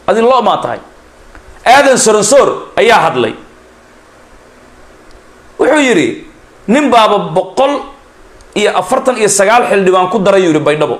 adi lo maa tahay aadan soronsoor ayaa hadlay wuxuu yidhi nin baaba boqol iyo afartan iyo sagaal xildhibaan ku daray yuu yihi baydhabo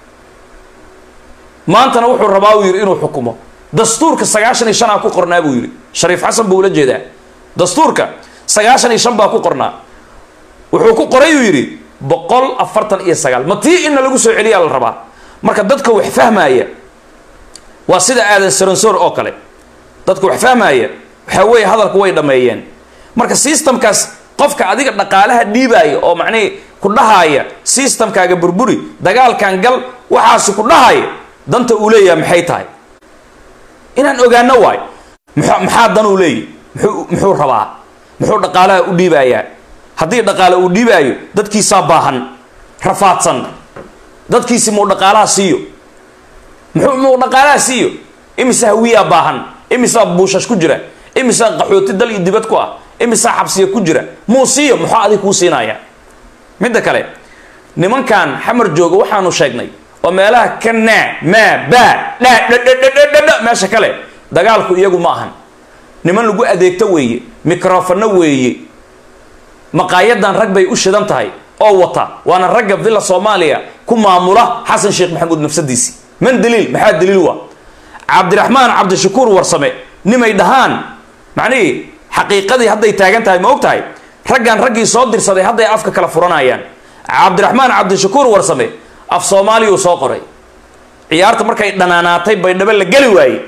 maantana wuxuu rabaa uu yidhi inuu xukumo dastuurka sagaashan iyo shan aa ku qornaa buu yidhi shariif xasan buu ula jeedaa dastuurka sagaashan iyo shan baa ku qornaa wuxuu ku qoray uu yidhi boqol afartan iyo sagaal ma tii inna lagu soo celiyaa la rabaa marka dadka wax fahmaaya waa sida aadan saransoor oo kale dadka wax fahmaaya waxaa weeye hadalku way dhammeeyeen marka systemkaas qofka adiga dhaqaalaha dhiibaaya oo macnihii ku dhahaaya systemkaaga burburi dagaalkan gal waxaasi ku dhahaaya danta uu leeyahay maxay tahay inaan ogaano waayo mx maxaa dan uu leeyahy muxuu muxuu rabaa muxuu dhaqaalaha u dhiibayaa haddii dhaqaale uu dhiibaayo dadkiisaa baahan rafaadsan dadkiisi muu dhaqaalaha siiyo muxuu muu dhaqaalaha siiyo imisaa hawiyaa baahan imisaa buushash ku jira imisaa qaxooti dal iyo dibad ku ah imisaa xabsiya ku jira muu siiyo muxuu adig kuu siinaya midda kale nimankan xamar jooga waxaanu sheegnay oo meelaha ka naa maa baa dhaa dhadhadhadhadha meesha kale dagaalku iyagu ma ahan niman lagu adeegto weeye microfono weeye maqaayadan rag bay u shidan tahay oo wata waana ragga villa soomaaliya ku maamula xasan sheekh maxamuud nafsadiisi man daliil maxaa daliil wa cabdiraxmaan cabdishakuur warsame nimay dhahaan macnihii xaqiiqadii hadday taagan tahay ma og tahay raggan raggii soo dirsaday hadday afka kala furanayaan cabdiraxmaan cabdishakuur warsame af soomaaliya uu soo qoray ciyaarta markay dhanaanaatay baydhabo la geli waayey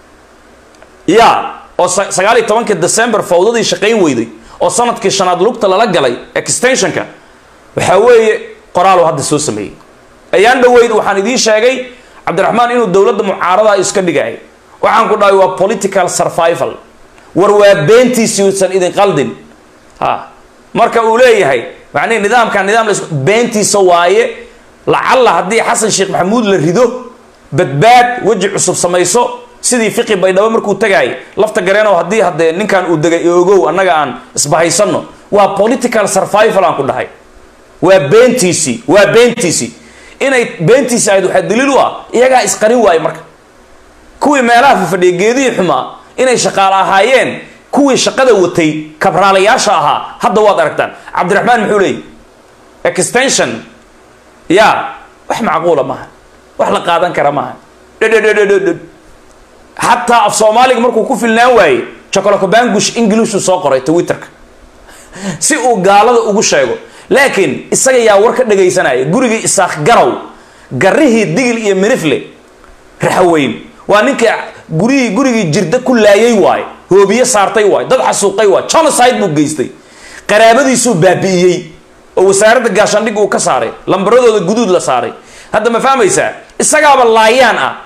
ya oo sagaal iyo tobankii december fawdadii shaqayn weyday oo sanadkii shanaad lugta lala galay extensionka waxaa weeye qoraalu hadda soo sameeyey ayaan dhaweyd waxaan idiin sheegay cabdiraxmaan inuu dowladda mucaarada iska dhigay waxaan ku dhahay waa political survival war waa beentiisi uusan idin qaldin ha marka uu leeyahay macnihi nidaamkan nidaam la beentiisa waaye lacalla haddii xasan sheekh maxamuud la rido badbaad weji cusub samayso sidii fiqi baydhabo markuu tagaay lafta gareenow haddii haddee ninkan uu degay ogow annaga aan isbahaysanno waa political survival aan ku dhahay waa beentiisii waa beentiisii inay beentiisi ahayd waxaa daliil u ah iyagaa isqarin waaye marka kuwii meelaha fafadhiya geedihii xumaa inay shaqaale ahaayeen kuwii shaqada watay kabraalayaasha ahaa hadda waad aragtaan cabdiraxmaan muxuu leeyay extension ya wax macquula maaha wax la qaadan kara maaha dhedhedhedhedhedh xataa af soomaaliga markuu ku filnaan waayey jocolocobangush ingilishuu soo qoray twitterka si uu gaalada ugu sheego laakiin isaga yaa war ka dhagaysanaya gurigii isaaq garow garihii digil iyo mirifle raxaweyn waa ninkii gurihii gurigii jirda ku laayay waaye hoobiye saartay waaye dad xasuuqay waaye genocide buu geystay qaraabadiisuu baabi'iyey oo wasaaradda gaashaandhig uu ka saaray lambaradooda guduud la saaray hadda ma fahmaysaa isagaaba laayaan ah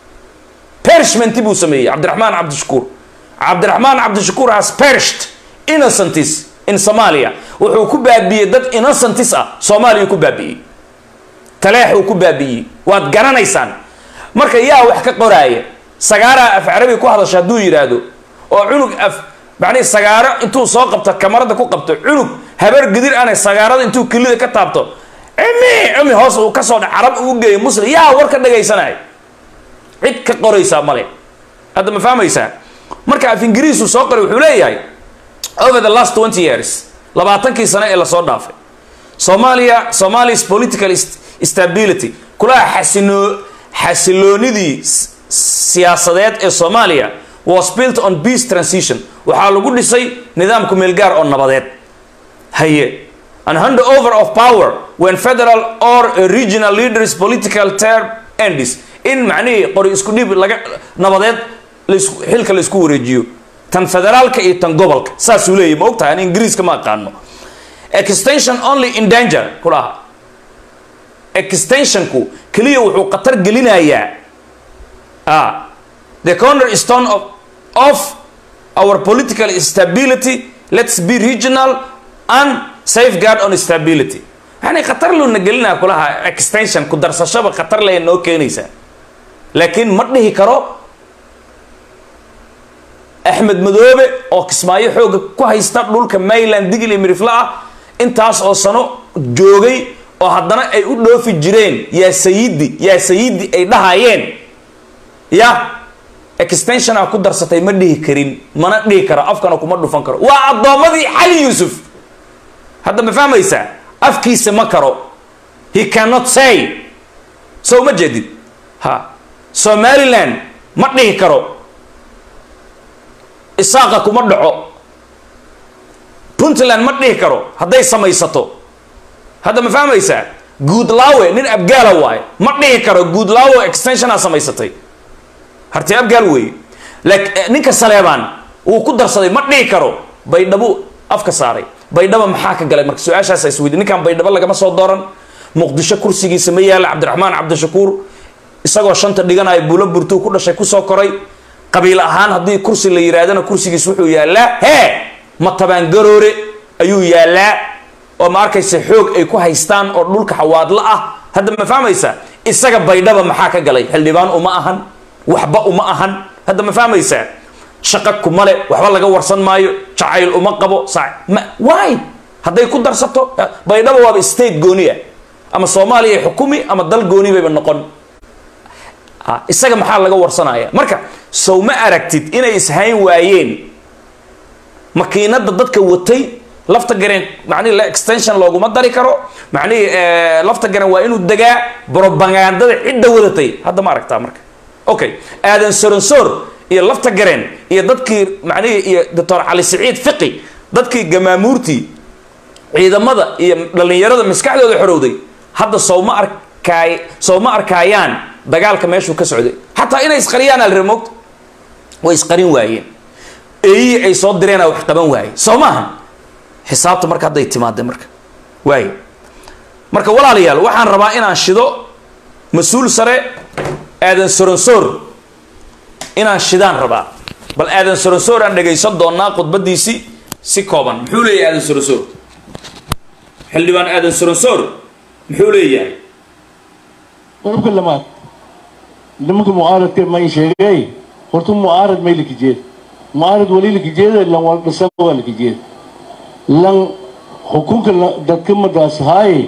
perishment buu sameeyey cabdiraxmaan cabdishakuur cabdiraxmaan cabdishakuur has perished innocentis in somalia wuxuu ku baabi'iyey dad innocentis ah soomaaliya ku baabi'iyey taleex uu ku baabi'iyey waad garanaysaan marka yaa wax ka qoraaya sagaaraa af carabi ku hadasha hadduu yidhaahdo oo cunug af macnihi sagaaro intuu soo qabto kamarada ku qabto cunug habar gidir ane sagaarada intuu kelida ka taabto cimi cimi hoos uu kasoo dha carab ugu geeyo muslim yaa war ka dhagaysanaya cid ka qoraysaa male hadda ma fahmaysaa marka af ingiriisu soo qoray wuxuu leeyahay over the last twenty years labaatankii sano ee lasoo dhaafay soomaaliya somalis political stability kulaha xasino xasiloonidii siyaasadeed ee soomaaliya was built on peace transition waxaa lagu dhisay nidaamku meelgaar oo nabadeed haye and hand over of power when federal or regional leaders political term ends in macnihii qori isku dhiib laga nabadeed xilka la isku wareejiyo tan federaalka iyo tan gobolka saasuu leeyahy ma og tahay an ingiriiska ma aqaano extension only in danger kulaha extensionku keliya wuxuu khatar gelinayaa ah the corner stone of of our political stability let's be regional and safeguard on stability yani khatar loona gelinaya kulaha extension ku darsashaba khatar laya noo keenaysaa laakiin ma dhihi karo axmed madoobe oo kismaayo xooga ku haysta dhulka mayland digil iyo mirifla ah intaas oo sano joogay oo haddana ay u dhoofi jireen yaa sayidi yaa sayidi ay dhahayeen ya extensiona ku darsatay ma dhihi karin mana dhihi karo afkana kuma dhufan karo waa addoommadii cali yuusuf hadda ma fahmaysaa afkiisa ma karo he cannot say so ma jeedid ha somaliland ma dhihi karo isaaqa kuma dhaco puntland ma dhihi karo hadday samaysato hadda ma fahmaysaa guudlaawe nin abgaala waaye ma dhihi karo guudlaawe extensionaa samaysatay harti abgaal weeye laakiin ninka saleebaan wuu ku darsaday ma dhihi karo baydhabo afka saaray baydhaba maxaa ka galay marka su-aashaasa isweydi ninkan baydhabo lagama soo dooran muqdisho kursigiisa ma yaala cabdiraxmaan cabdishakuur isagoo shanta dhiganayo buulo burtuu ku dhashay kusoo koray qabiil ahaan haddii kursi la yidhaahdana kursigiis wuxuu yaallaa hee matabaangaroore ayuu yaallaa oo ma arkaysa xoog ay ku haystaan oo dhulka xawaadla ah hadda ma fahmaysa isaga baydhaba maxaa ka galay xildhibaan uma ahan waxba uma ahan hadda ma fahmaysaa shaqo kumale waxba laga warsan maayo jacayl uma qabo ma why hadday ku darsato baydhaba waaba state gooni ah ama soomaaliya xukumi ama dal gooni bayba noqon isaga maxaa laga warsanaya marka sow ma aragtid inay ishayn waayeen makiinada dadka watay lafta gareen macnihi extension looguma dari karo macnihi lafta gareen waa inuu degaa brobagandada cidda wadatay hadda ma aragtaa marka okay aadan soronsoor iyo lafta gareen iyo dadkii macnihii iyo doctor cali siciid fiqi dadkii gamaamuurtii ciidamada iyo dhallinyarada maskaxdooda xorowday hadda sowma arkaay sowma arkaayaan dagaalka meeshuu ka socday xataa inay isqariyaan alre moogta way isqarin waayeen eeyii ay soo direena wax qaban waaye soo maaha xisaabta marka hadday timaadee marka waaye marka walaalayaal waxaan rabaa inaan shido mas-uul sare aadan soronsoor inaan shidaan rabaa bal aadan soronsoor aan dhagaysan doonaa khudbadiisii si kooban muxuu leeyahay aadan soronsoor xildhibaan aadan soronsoor muxuu leeyahay qodobka lamaad nimanka mucaaradka may sheegay horta mucaarad may lakajeed mucaarad wali lakajeeda lan waldhasa waa lakajeed lan xukunka dadka madaas haaye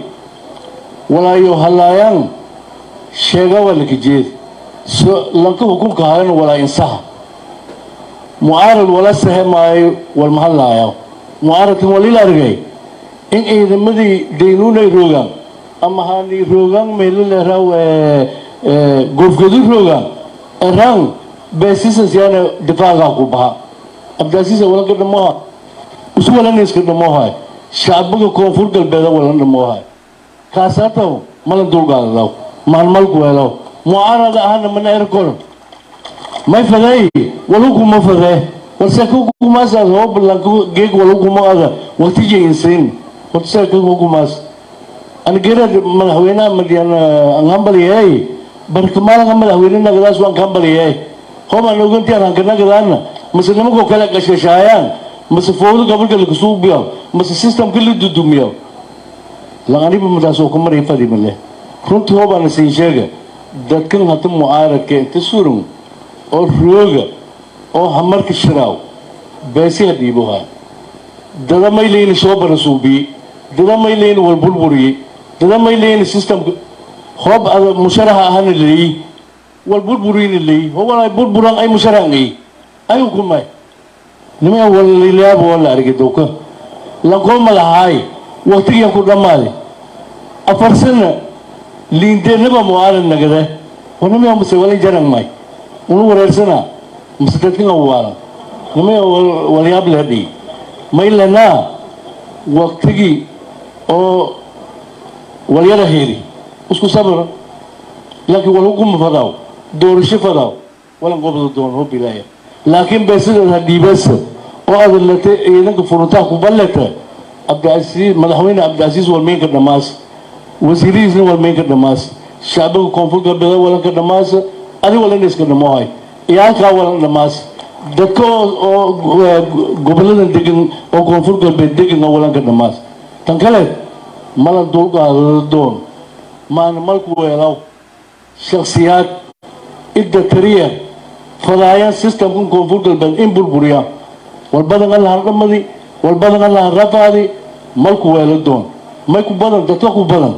walaayo halaayaan sheega waa lakajeed so lanka xukunka haayana walaa insaha mucaarad wala sahe maayo walma hadlaayo mucaaradkan walila argay in ciidamadii daynuunay roogaan ama haani roogaan meelaleeraw goofgadu roogaan eraan beesisas yaana difaagaa ku baha abdaasiisa walanka dhamoha isu walaniska dhamohay shacbiga koonfur galbeeda walan dhamohay kaasaataw malan dulgaadadaw maalmalku helaw mucaarada ahana mana erkol may fadeey walukuma fadee warseekukumaasad hoobalanku geeg walukuma ada waqtijay insayn hortaseekukumaas angerad madaxweynaha madian angambaliyey barkamaalaga madaxweyne nagadaas waan kambaliyey homaan ogantiyan hankanagadaana mase nimankoo kale qashashaayaan mase fowdo gobolka lakasuubiyo mase systemka la dudumiyo laqaniba madaas oo kumaray fadimale runtii hoobaana siin sheega dadkan hata mucaaradka inta suran oo rooga oo hamarka shiraaw beesiha dhiiboha dada may leyni soo barasuubiyey dada may leyni walburburiyey dada may leyni systemka hoob ada musharaha ahana leeyi walburburiyna leeyi hobala burburan ay musharahan ay ayu kumay nimaa walalilaaba waa la argay dowka lankoo madaxaay waqtigiyan ku dhammaaday afar sana liindeenaba mucaalad nagade wanimaya mase wala jaran may unu wareersanaa mase dadkan awaalan nimaya walyaab leedhii may lanaa waqtigii oo walyara heri isku sabir laakiin walhukuma fadaaw doorasho fadaaw walan qobda doon hoo bilaaya laakiin beesideed ha dhiibasa oo adan lata ciidanka furuntaa ku balleta cabdiasiis madaxweyne cabdiasiis walmeynka dhammaas wasiirihiisna walmeynka dhammaas shacbiga koonfur galbeed walanka dhammaasa adi walan iska dhamohay iyo halkaa walan dhammaas dadka oo goboladan degan oo koonfur galbeed degan oo walanka dhammaas tan kale malan dulqaadada doon maana malku weelaw shaksiyaad idda tariya fadaayaan systemkan koonfur galbeed in burburiya walbadan allahan dhamadi walbadan allahan rafaadi malku weelo doon may ku badan dadka ku badan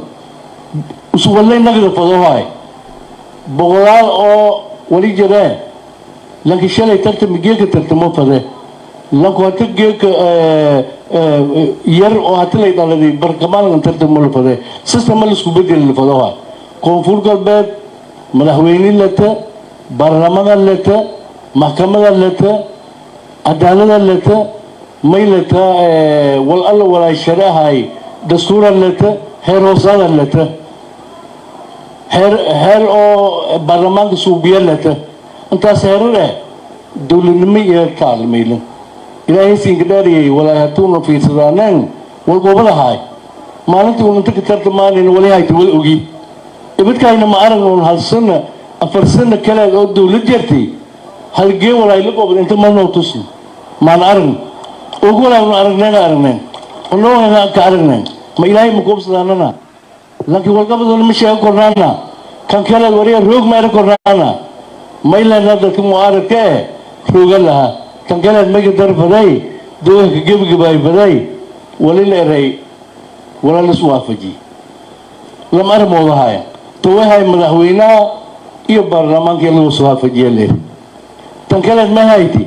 iswallay nagda fadohaay boqolaal oo wali jireen lanki shalay tartami geeka tartamo fade lanku hata geeka yar oo hati lay dhaladay barkamaangan tartamo la fade sistema laisku bedeli la fado waa koonfur galbeed madaxweyne leta baarlamada leta maxkamada leta cadaalada leta may leta wal alla walaay shareahay dastuura leta heer hoosaada leta heer heer oo baarlamaanka suubiya leta intaas heerar eh dowladnimo iyo kaalmaylan ilaahay siinka dhaariyay walaay hatuuna fiirsadaaneen wal goobadahaay maalintii uun inta ka tartamaanayna wali hayta wal ogi ibadkaayna ma aragna un hal sana afar sana kale oo dowlad jartay halgee walaay la goobad inta malnoo tusni maan aragna og walaaynu aragnayna aragneen onoohayna ka aragneen ma ilaahay ma koobsadaanana laakiin walqabadoona ma sheega kornaana kan kale wariya roog meera kornaana maylana dadka mucaaradka eh rooga lahaa kan kaleed mayga darfaday dooganka gebagabaay faday wali la eray wala lasu waafajiye lama armoodahaaya tawahay madaxweynaha iyo baarlamaanka in lagu soo waafajiya leer tan kaleed ma hayti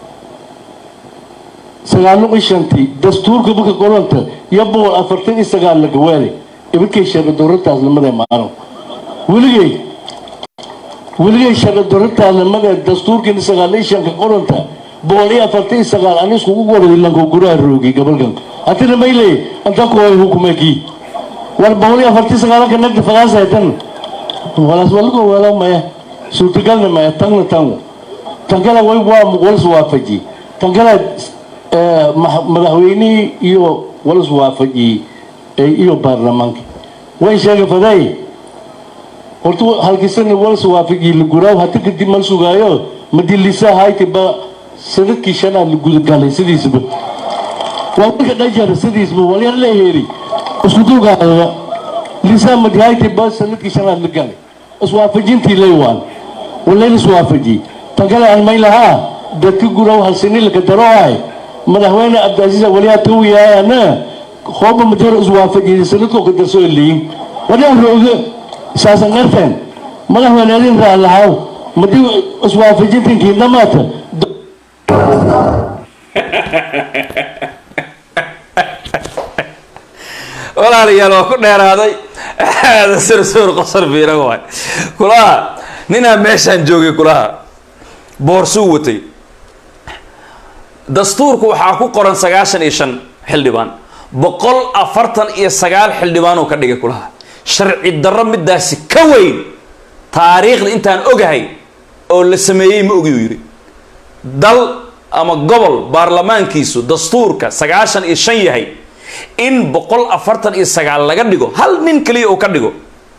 sagaalo iyo shantii dastuurka marka qoranta iyo boqol afartan iyo sagaal la gawaale ibadkay sharci dowrataas lamada maano weligay weligay sharci dowrataas lamada dastuurkiina sagaal iyo shanka qoranta boqol iyo afartan iyo sagaal ani iskugu waray lanka guraha roogi gabalkan hatina mayle anta kuway hukumaki war boqol iyo afartan iyo sagaalanka nagda fagaas haytan walaas walago wala maya suurtagalna maya tangna tango tan kale way waa walas waafaji tan kale madaxweynihii iyo walas waafajiyey iyo baarlamaanka way sheega faday horta halkisana walas waafajiyey la guraaw hata kadib mal sugaayo madilisa hayti ba sanadkii shanaad la gudagalay sidiisaba waa marka dhajara sidiisba walyar la heeri isku dulgaadaya lisaa madi hayti ba sanadkii shanaad la galay iswaafajintii laywaan walayla iswaafajiyey tan kale aan may lahaa dadka guraaw halsini laka daro ahay madaxweyne cabdicaziiz waliyaa tawiyaayana hooba majaro iswaafajiyay sanadkoo ka darso leeyin wadaan rooga saasan qarteen madaxweyne adin raa lahaw madii iswaafajintinkii dhamaata walaalayaal waa ku dheeraaday sirsuur qosar fiira waay kulaha ninaa meeshaan joogay kulaha boorsuu watay dastuurku waxaa ku qoran sagaashan iyo shan xildhibaan boqol afartan iyo sagaal xildhibaanuu ka dhigay kulaha sharci darro midaasi ka weyn taariikhda intaan ogahay oo la sameeyey ma ogi uu yidhi dal ama gobol baarlamaankiisu dastuurka sagaashan iyo shan yahay in boqol afartan iyo sagaal laga dhigo hal nin keliya uu ka dhigo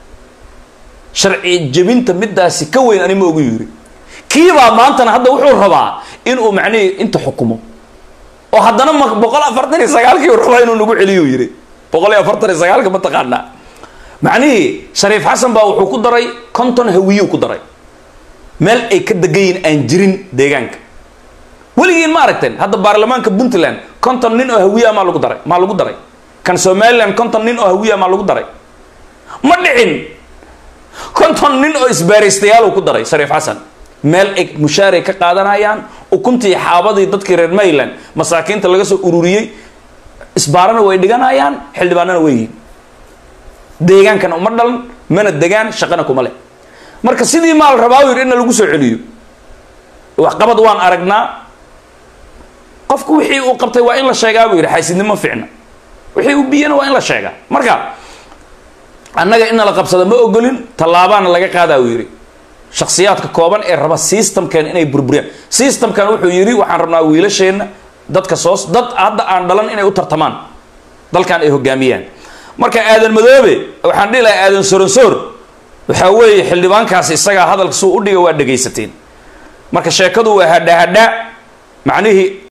sharci jebinta midaasi ka weyn ani ma ogi uu yidhi kiibaa maantana hadda wuxuu rabaa inuu macnihii inta xukumo oo haddana ma boqol afartan iyo sagaalkii uu rabaa inuu nagu celiyo yidhi boqol iyo afartan iyo sagaalka ma taqaanaa macnihii shariif xasan baa wuxuu ku daray konton hawiyuu ku daray meel ay ka degan yihiin aan jirin deegaanka weligiin ma aragteen hadda baarlamaanka puntland konton nin oo hawiya maa lagu daray maa lagu daray kan somaliland konton nin oo hawiya maa lagu daray ma dhicin konton nin oo isbaaraystayaal uu ku daray shariif xasan meel ay mushaaray ka qaadanayaan ukuntii xaabadii dadkii reer mayland masaakiinta laga soo ururiyey isbaarana way dhiganayaan xildhibaanana way yihiin deegaankana uma dhalan mana degaan shaqana kuma leh marka sidii maal rabaa yidhi inna lagu soo celiyo waxqabad waan aragnaa qofku wixii uu qabtay waa in la sheegaa buu yidhi xaysidnimo ficna wixii uu biyana waa in la sheegaa marka annaga inna la qabsado ma ogolin tallaabaana laga qaadaa uu yidhi shaksiyaadka kooban ee raba systemkan inay burburiyaan systemkan wuxuu yidhi waxaan rabnaa wiilasheenna dadka soos dad hadda aan dhalan inay u tartamaan dalkan ay hogaamiyaan marka aadan madoobe waxaan dhihi lahaa aadan soronsoor waxaa weeye xildhibaankaasi isagaa hadalka suu u dhiga waa dhegaysateen marka sheekadu waa hadha hadha macnihii